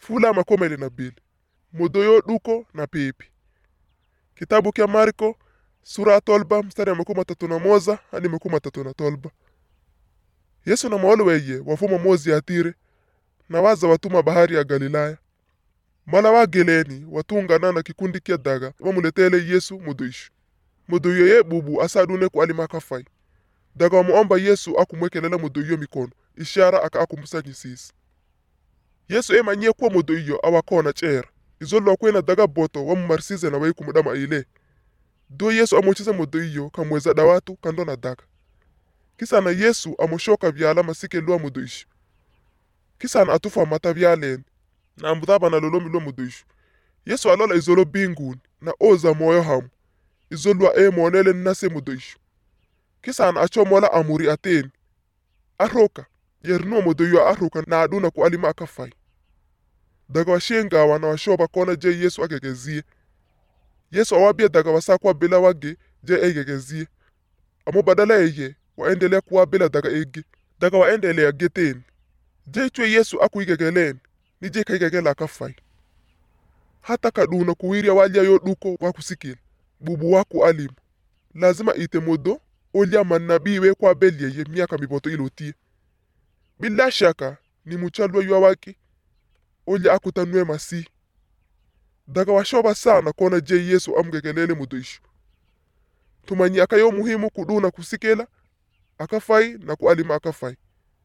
fula makomele na bili mudoyo duko na pipi kitabu kya marko sura ya tolba mstari ya makumi matatu na moza hadi makumi matatu na tolba yesu na maolo weye wafuma mozi ya tire na waza watuma bahari ya galilaya mala wageleni watungana na kikundi kya daga wamuletele yesu muduishu muduyo ye bubu asadune ku alima kafai daga wamuomba yesu akumwekelela muduyo mikono ishara aka akumusanyisisa yesu emanyie kuwa muduyo awakona cera izolwa kwena daga boto wamumarisize na waikumudama ile do yesu amuchize muduyo kamweza dawatu kando na daga kisana yesu amushoka vyala masike lwa muduishu kisana atufa mata vyaleni na ambudhaba na lolomi lwa muduishu yesu alola izolo binguni na oza moyo hamu izolwa emonele nnase muduishu kisana achomola amuri ateni aroka yerinuwa muduyo aroka na aduna ku alima akafai daga washengawa na washoba kona je yesu agegezie yesu awabia daga wasakwa bila wage je egegezie amo badala eye waendelea kuwa bila daga ege daga waendelea geteni je chwe yesu akuigegeleni ni je kaigegela akafai hata kaduna kuwirya walya yo duko wakusikila bubu waku alimu lazima ite modo olya manabii we kwa belyeye miaka miboto ilotie bila shaka ni muchalwa ywa waki olya akutanwe masi daga washoba sana kona je yesu amgegelele muduishu tumanyi akayo muhimu kuduna kusikela akafai na kualima akafai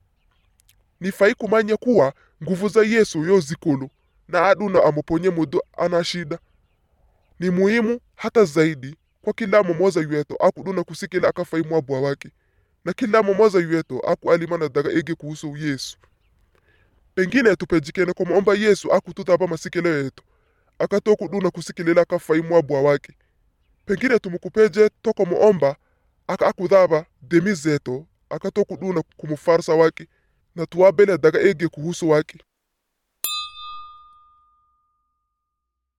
ni fai kumanya kuwa nguvu za yesu yo zikulu na aduna amuponye mudu ana shida ni muhimu hata zaidi kwa kila momoza yweto akuduna kusikila akafai mwabwa wake na kila momoza yweto akualima na daga ege kuhusu yesu pengine tupejikene kumuomba yesu akututapa masikelo yetu akato kuduna kusikilela akafai mwabwa wake pengine tumukupeje toko muomba aka akudhaba demi zeto akato kuduna kumufarsa wake na tuwabele daga ege kuhusu wake